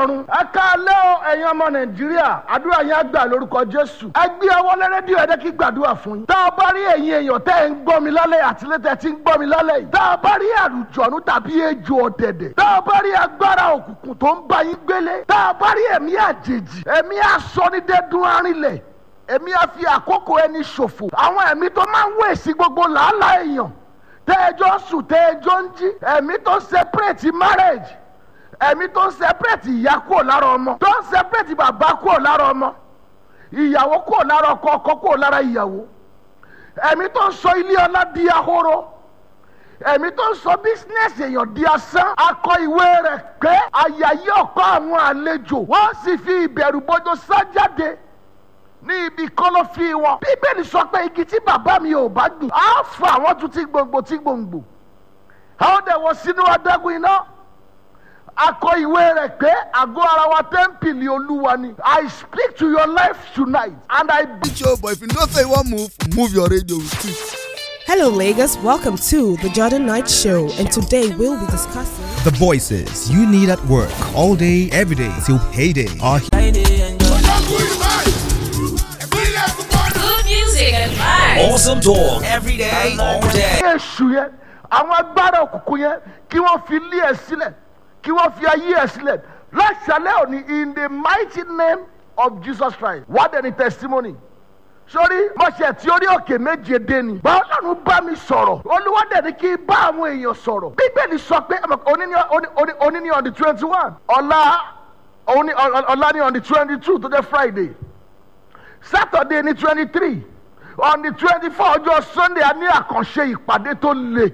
ọ̀run. ẹ káalẹ́ o ẹ̀yin ọmọ nàìjíríà àdúrà yẹn á gbà lórúkọ jésù. ẹ gbé ọwọ́ lẹ́rẹ́díò ẹ̀dẹ́ kí gbàdúrà fún yín. tá a bá rí ẹ̀yin èèyàn tẹ́ ẹ̀ ń gbọ́ mi lálẹ́ àtìlẹ́tẹ̀ tí ń gbọ́ mi lálẹ́ yìí. tá a bá rí àlùjọ̀nù tàbí ejò ọ̀dẹ̀dẹ̀. tá a bá rí agbára òkùnkùn tó ń bá yín gbélé. tá a bá rí ẹ̀mí àjèjì ẹ̀mí asọ́nidẹ́dún arìnlẹ̀ ẹ̀mí á fi àkókò ẹni ṣòfò. àwọn ẹ̀mí tó máa ń wèsì gbogbo làálàá èèyàn tẹ́ẹ̀jọ́ sùn tẹ́ẹ̀jọ́ ń jí ẹ̀mí tó separate marriage ẹ̀mí tó ń separate ìyá kúrò lára ọmọ tó ń separate bàbá kúrò lára ọmọ ìyàwó kúrò lára ọkọ ọkọ kúrò lára ìyàwó ẹ̀mí tó ń sọ ilé ọlá di ahoro ẹ̀mí tó ń sọ bísínẹ́sì èèyàn di asán akọ ìwé rẹ̀ pé àyà yìí ọ̀kọ́ àwọn àlejò wọ́n sì fi ìbẹ̀rù bójú sá jáde ní ibi kọ́lọ́fín wọn. bíbélì sọ pé igi tí bàbá mi ò bá dùn á fà wọ́n tún tí gbòǹgbò tí gbòǹgbò. àwọn dẹ̀ wọ sínú adágún iná. akọ ìwé rẹ̀ pé àgọ́ ara wa tẹ́ḿpìlì olúwa ni. I speak to your life tonight and I be. show but if you know say you wan move move your radio with it. Hello, Lagos. Welcome to the Jordan Knight Show, and today we'll be discussing. The voices you need at work all day, every day till payday are here. Good music and vibes. Awesome talk every day, all day. èṣù yẹn àwọn agbára òkùnkùn yẹn kí wọ́n fi lé ẹ̀ sílẹ̀ kí wọ́n fi ayé ẹ̀ sílẹ̀ láṣálẹ̀ òní in the mighty name of Jesus Christ wá dẹ̀ ní testimony sórí mọ̀ṣẹ̀ tí orí òkè méje dé ni bá ọlọ́run bá mi sọ̀rọ̀ olúwa dẹ̀ ní kí n bá àwọn èèyàn sọ̀rọ̀ bíbélì sọ pé ẹ̀mọ̀, òní ní òní- òní- òní ní on the twenty one ọ̀la òní ọ̀la ní on the twenty two tó jẹ́ Friday Saturday ní twenty three on the twenty four ọjọ́ Sunday a ní àkànṣe ìpàdé tó le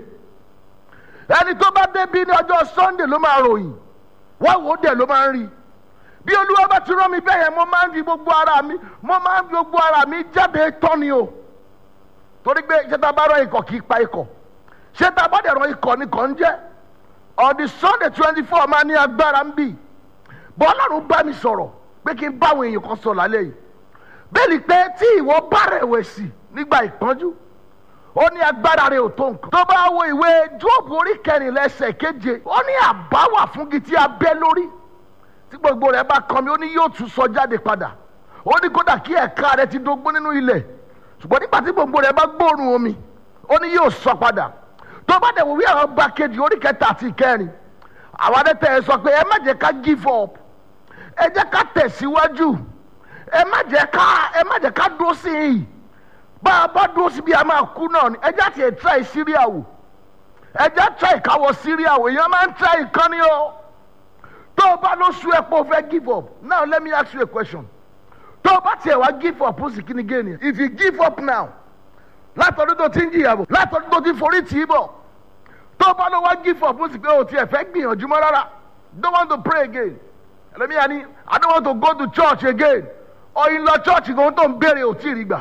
ẹni tó bá débi ní ọjọ́ Sunday ló máa ròyìn wọ́n wò ó dẹ̀ ló máa ń rí bí olúwa bá ti rán mi bẹ́ẹ̀ yẹn mo máa ń fi gbogbo ara mi mo máa ń fi gbogbo ara mi jáde tán ni o torí pé ṣé tá a bá rán ikọ̀ kì í pa ikọ̀ ṣé tá a bá dẹ̀ rán ikọ̀ ni kàn ń jẹ́ on the Sunday twenty four máa ní agbára ń bì bọ́ ọlọ́run bá mi sọ̀rọ̀ pé kí n bá àwọn èèyàn kan sọ lálẹ́ yìí bẹ́ẹ̀ni pé tí ìwọ bá rẹ̀wẹ̀sì nígbà ìpọ́njú ó ní agbára rẹ̀ ò tó nǹkan. tó bá wo ìwé jóòbù orí kẹrìnlá ẹsẹ̀ keje ó ní àbá wà fún igi tí a bẹ́ lórí tí gbogbo rẹ̀ bá kan mi ó ní yóò tún sọ jáde padà ó ní kódà kí ẹ̀ka rẹ̀ ti dógbó nínú ilẹ̀ ṣùgbọ́n nígbà tí gbogbo rẹ̀ bá gbóòórùn omi ó ní yóò sọ padà tó bá dẹ̀ wò wí àwọn ọba kejì orí kẹta àti ìkẹrin àwọn adẹ́tẹ̀ ẹ sọ pé ẹ má jẹ́ ká give up ẹ jẹ́ ká tẹ̀síwájú ẹ má jẹ́ ká ẹ má jẹ́ ká dúró sí i bá a bá dúró sí bí a máa kú náà ni ẹ jẹ́ àti ẹ̀ try Syria wò ẹ jẹ́ try káwọ́ Syria wò èèyàn máa ń try nǹkan ni o tó o bá ló sú ẹ pé o fẹ́ give up now let me ask you a question tó o bá tiẹ̀ wá give up ó sì kí ni gain yẹn if you give up now látọdún tó ti ń jìyà bọ̀ látọdún tó ti forí tì í bọ̀ tó o bá lọ wá give up ó sì pé o tiẹ̀ fẹ́ gbìyànjú mọ́ rárá don't want to pray again ẹlẹ́mìíyà ni I don't want to go to church again ọ̀yin lọ church gan tó ń béèrè ò tí ì rí gbà